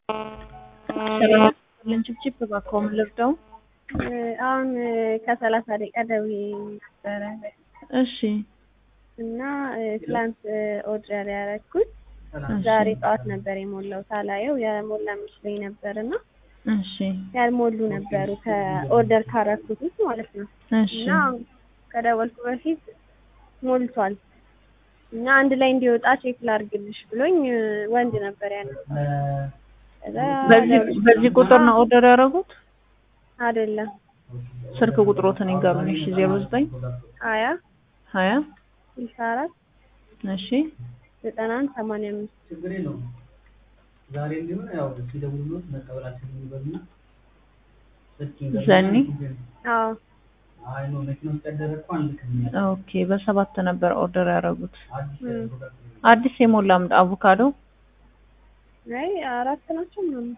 ሰላም ችብችብ እባክዎ ምን ልርዳው? አሁን ከሰላሳ ደቂቃ ደውዬ ነበረ እሺ እና ትላንት ኦርደር ያደረኩት ዛሬ ጠዋት ነበር የሞላው ሳላየው የሞላ መስሎኝ ነበር እና እሺ ያልሞሉ ነበሩ ከኦርደር ካረኩት ውስጥ ማለት ነው እሺ እና ከደወልኩ በፊት ሞልቷል እና አንድ ላይ እንዲወጣ ቼክ ላድርግልሽ ብሎኝ ወንድ ነበር ያነሳው ከዛ በዚህ በዚህ ቁጥር ነው ኦርደር ያደረጉት? አይደለም ስልክ ቁጥሮትን ይንገሩኝ። እሺ 09 ሀያ 20 ስልሳ አራት እሺ ዘጠና አንድ ሰማንያ አምስት ችግር የለውም። ዛሬ እንዲሆን ያው ሲደውሉት መቀበላችን ይበሉና ስልክ ይንገሩና ዘኒ? አዎ አይ ነው መኪና ውስጥ ያደረግኩ አንድ ክምኛ ኦኬ በሰባት ነበር ኦርደር ያደረጉት። አዲስ ም። ፕሮዳክት አዲስ የሞላ ምድ አቮካዶ አይ አራት ናቸው ምናምን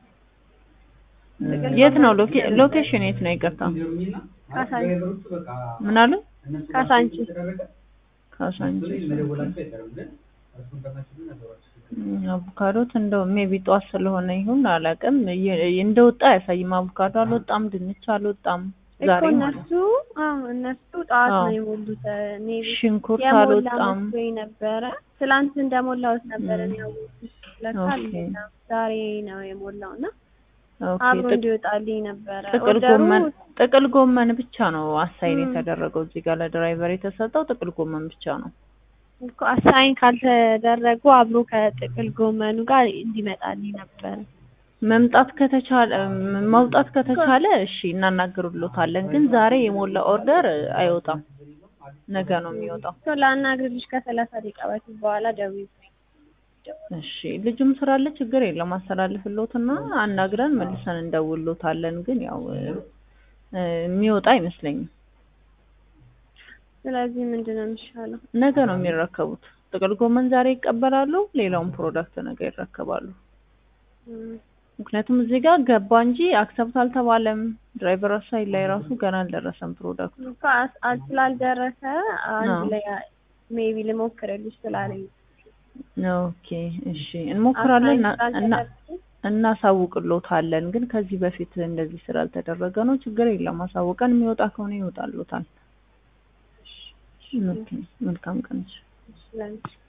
የት ነው ሎኬ- ሎኬሽን የት ነው? ይቅርታ ይገሩኝና ካሳንቺስ። ድራይቨሮቹ በቃ ምን አሉ? እነሱ ካሳንቺስ። ከተደረገ ካሳንቺስ መደወላቸው አይቀርም ግን እሱ እንደማይችሉ ነገሯቸው እም፣ አቮካዶት እንደው ሜቢ ጧት ስለሆነ ይሁን አላውቅም። የ- እንደወጣ አያሳይም። አቮካዶ አልወጣም፣ ድንች አልወጣም። እኮ ዛሬ ማለት እነሱ አዎ እነሱ ጠዋት አዎ። ነው የሞሉት ሜቢ ሽንኩርት የሞላ አልወጣም። መስሎኝ ነበረ ትላንት እንደሞላሁት ነበረ ም። እኔ ያወቅሁት ለካ ኦኬ። አልሞላም። ዛሬ ነው የሞላው እና ኦኬ አብሮ ጥቅ- እንዲወጣልኝ ነበረ ጥቅል ኦርደሩ ጎመን ጥቅል ጎመን ብቻ ነው አሳይን ም። የተደረገው እዚህ ጋር ለድራይቨር የተሰጠው ጥቅል ጎመን ብቻ ነው። እኮ አሳይን ካልተደረጉ አብሮ ከጥቅል ጎመኑ ጋር እንዲመጣልኝ ነበረ መምጣት ከተቻለ ም- መውጣት ከተቻለ እሺ እናናግርሎታለን። ግን ዛሬ የሞላ ኦርደር አይወጣም፣ ነገ ነው የሚወጣው። እኮ ላናግርልሽ ከሰላሳ ደቂቃ በፊት በኋላ ደውዪ እሺ ልጁም ስላለ ችግር የለም አስተላልፍሎትና አናግረን መልሰን እንደውሎታለን። ግን ያው እ፣ እ፣ የሚወጣ አይመስለኝም። ስለዚህ ምንድን ነው የሚሻለው ነገ ነው የሚረከቡት። ጥቅል ጎመን ዛሬ ይቀበላሉ፣ ሌላውን ፕሮዳክት ነገ ይረከባሉ። ም። ምክንያቱም እዚህ ጋር ገባ እንጂ አክሰፕት አልተባለም። ድራይቨር ሳይድ ላይ ራሱ ገና አልደረሰም ፕሮዳክቱ። እኮ አስ- አል- ስላልደረሰ አንድ አዎ። ላይ ሜቢ ልሞክርልሽ ስላለኝ ኦኬ እሺ እንሞክራለን እና- እና ስላልተደረሰ እናሳውቅሎታለን። ግን ከዚህ በፊት እንደዚህ ስላልተደረገ ነው። ችግር የለም አሳውቀን የሚወጣ ከሆነ ይወጣሎታል። ኦኬ መልካም ቀን። ስለዚህ